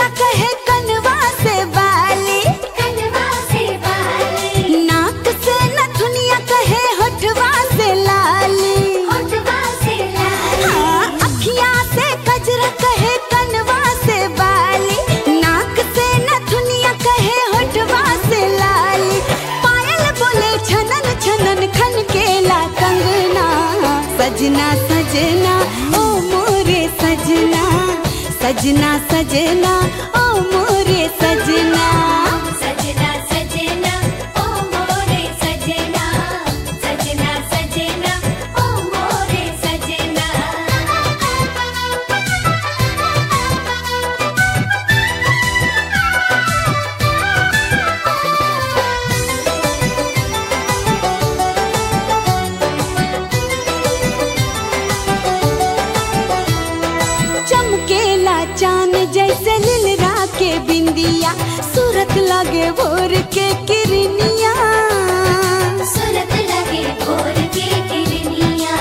दुनिया कहे कनवा से बाली कनवा से बाली नाक से न दुनिया कहे होठवा से लाली होठवा से लाली हाँ, अखियाँ से कजरा कहे कनवा से बाली नाक से न दुनिया कहे होठवा से लाली पायल बोले छनन छनन खन केला कंगना सजना सजना ओ मोरे सजना सजना सजना ओ मोरे सजना सजना सजना ओ मोरे सजना सजना सजना ओ मोरे सजना चमकेला चांद जैसे लिलरा के बिंदिया सूरत लगे भोर के किरनिया सुरत लगे भोर के किरनिया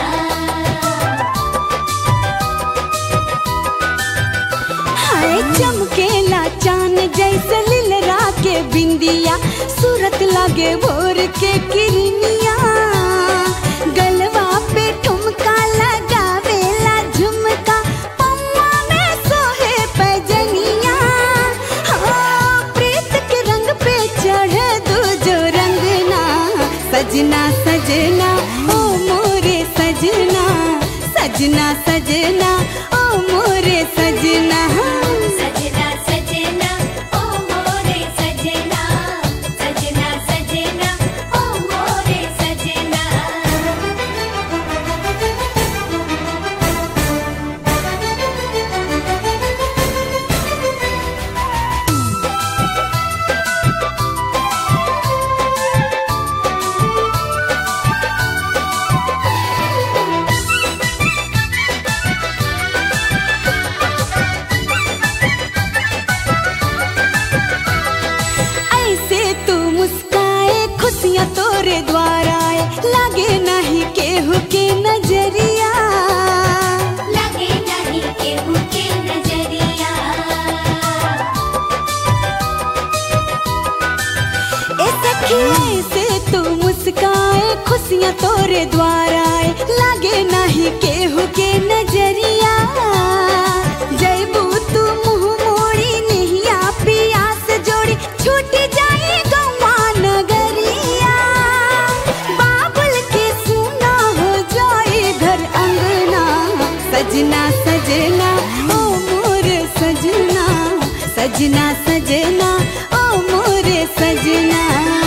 हाय चमकेला चांद जैसे लिलरा के बिंदिया सूरत लगे भोर के किरनिया गलवा पे ठुमका लगावेला झुमका पम्मा में सोहे पैजनिया हाँ, प्रीत के रंग पे चढ़े दो जो रंगना सजना सजना ओ मोरे सजना सजना सजना ओ मोरे सजना सजना सजना ओ मोरे सजना सजना सजना ओ मोरे सजना ऐसे तू मुस्काए खुशियाँ तोरे द्वारा आए लागे नहीं केहू के नजरिया लगे नहीं केहू के नजरिया ए सखी ऐसे तू मुस्काए खुशियाँ तोरे द्वारा आए लागे नहीं केहू के नजरिया जयबू तू मुँह मोड़ी निहिया पिया से जोड़ी छूट जाए गवा नगरिया बाबुल के सुना हो जाए घर अंगना सजना सजना ओ मोर सजना सजना सजना ओ मोरे सजना